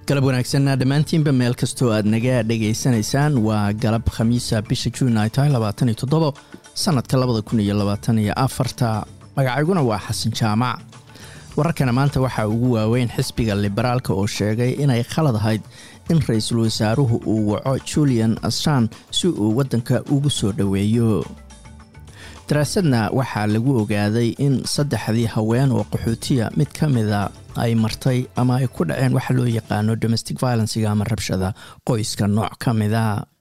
galab wanaagsanna dhammaantiinba meel kastoo aad naga dhegaysanaysaan waa galab khamiisa bisha juun ay tahay labaatan iyo toddobo sannadka labada kun iyo labaatan iyo afarta magacayguna waa xasan jaamac wararkana maanta waxaa ugu waaweyn xisbiga liberaalka oo sheegay inay khalad ahayd in ra-iisul wasaaruhu uu waco julian assan si uu waddanka ugu soo dhoweeyo daraasadna waxaa lagu ogaaday in saddexdii haween oo qaxootiya mid ka mida ay martay ama ay ku dhaceen waxa loo yaqaano domestic violenciga ama rabshada qoyska nooc ka mida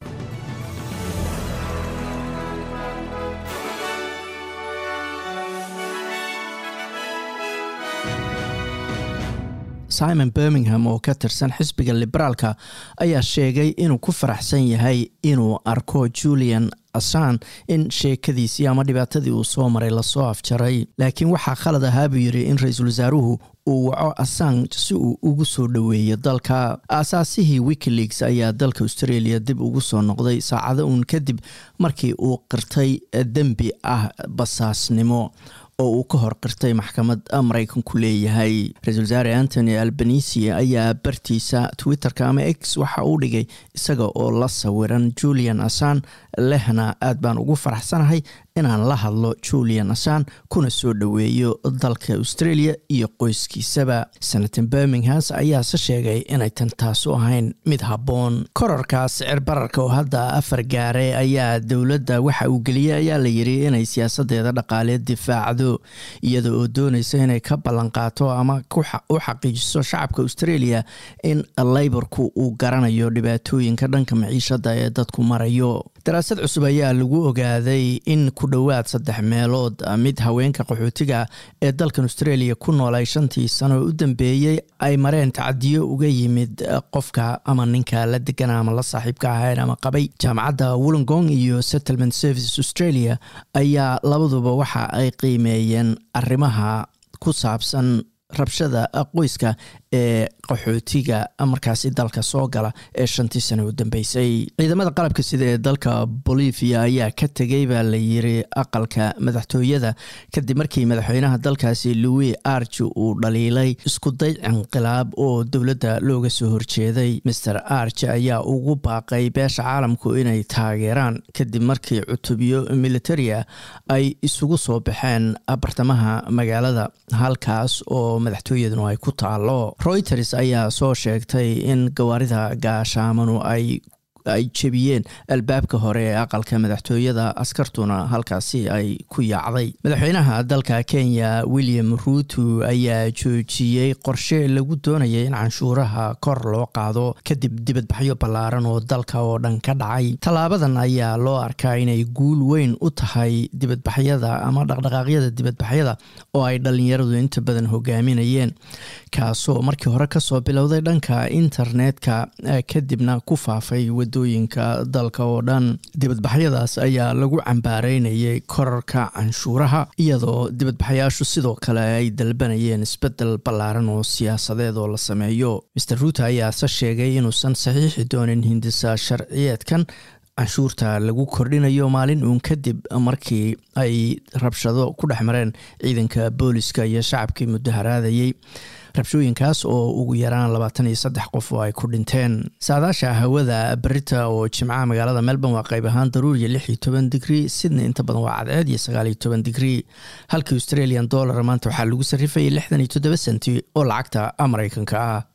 simon birmingham oo ka tirsan xisbiga liberaalka ayaa sheegay inuu ku faraxsan yahay inuu arko julian assan in sheekadiisii ama dhibaatadii uu soo maray lasoo afjaray laakiin waxaa khalad ahaa buu yidhi in ra-iisul wasaaruhu uu waco assan si uu ugu soo dhoweeyo dalka aasaasihii wikileaks ayaa dalka australia dib ugu soo noqday saacado uun kadib markii uu qirtay dembi ah basaasnimo oo uu ka hor qirtay maxkamad maraykanku leeyahay ra-isul wasaare antony albanisi ayaa bartiisa twitter-ka ama x waxa uu dhigay isaga oo la sawiran julian assan lehna aad baan ugu faraxsanahay inaan la hadlo julian assan kuna soo dhoweeyo dalka australia iyo qoyskiisaba senator birminghams ayaase sheegay inay tan taasu ahayn mid habboon korarka sicir bararka oo hadda afar gaare ayaa dowladda waxa uu geliyey ayaa la yiri inay siyaasadeeda dhaqaaleed difaacdo iyada oo doonaysa inay ka ballanqaato ama u xaqiijiso shacabka australia in leyborku uu garanayo dhibaatooyinka dhanka maciishada ee dadku marayo daraasad cusub ayaa lagu ogaaday in ku dhowaad saddex meelood mid haweenka qaxootiga ee dalkan australia ku noolay shantii sano u dambeeyey ay mareen tacadiyo uga yimid qofka ama ninka la degana ama la saaxiibka ahayn ama qabay jaamacadda wollongong iyo settlement services australia ayaa labaduba waxa ay qiimeeyeen arrimaha ku saabsan rabshada qoyska ee qaxootiga markaasi dalka soo gala ee shantii sano u dambeysay ciidamada qalabka sida ee dalka bolivia ayaa ka tegay baa la yiri aqalka madaxtooyada kadib markii madaxweynaha dalkaasi louis arch uu dhaliilay iskuday inqilaab oo dowladda looga soo horjeeday master arch ayaa ugu baaqay beesha caalamku inay taageeraan kadib markii cutubyo militaria ay isugu soo baxeen bartamaha magaalada halkaas oo madaxtooyaduna ay ku taalo reuters ayaa soo sheegtay in gawaarida gaashaamanu ay ay jebiyeen albaabka hore ee aqalka madaxtooyada askartuna halkaasi ay ku yaacday madaxweynaha dalka kenya william ruuto ayaa joojiyey qorshe lagu doonayay in canshuuraha kor loo qaado kadib dibadbaxyo ballaaran oo dalka oo dhan ka dhacay tallaabadan ayaa loo arkaa inay guul weyn u tahay dibadbaxyada ama dhaqdhaqaaqyada dibadbaxyada oo ay dhallinyaradu inta badan hogaaminayeen kaasoo markii hore kasoo bilowday dhanka internetka kadibna ku faafay wadooyinka dalka oo dhan dibadbaxyadaas ayaa lagu cambaareynayay korarka canshuuraha iyadoo dibadbaxayaashu sidoo kale ay dalbanayeen isbedel ballaaran oo siyaasadeed oo la sameeyo master ruuto ayaase sheegay inuusan saxiixi doonin hindisa sharciyeedkan canshuurta lagu kordhinayo maalin uun kadib markii ay rabshado ku dhex mareen ciidanka booliska iyo shacabkii mudaharaadayey rabshooyinkaas oo ugu yaraan labaatan iyo saddex qof oo ay ku dhinteen saadaasha hawada berita oo jimcaha magaalada melbourne waa qayb ahaan daruuriya lix iyo toban digrii sydney inta badan waa cadceed iyo sagaal iyo toban digrii halka australian dollar maanta waxaa lagu sarrifayay lixdan iyo toddoba senti oo lacagta maraykanka ah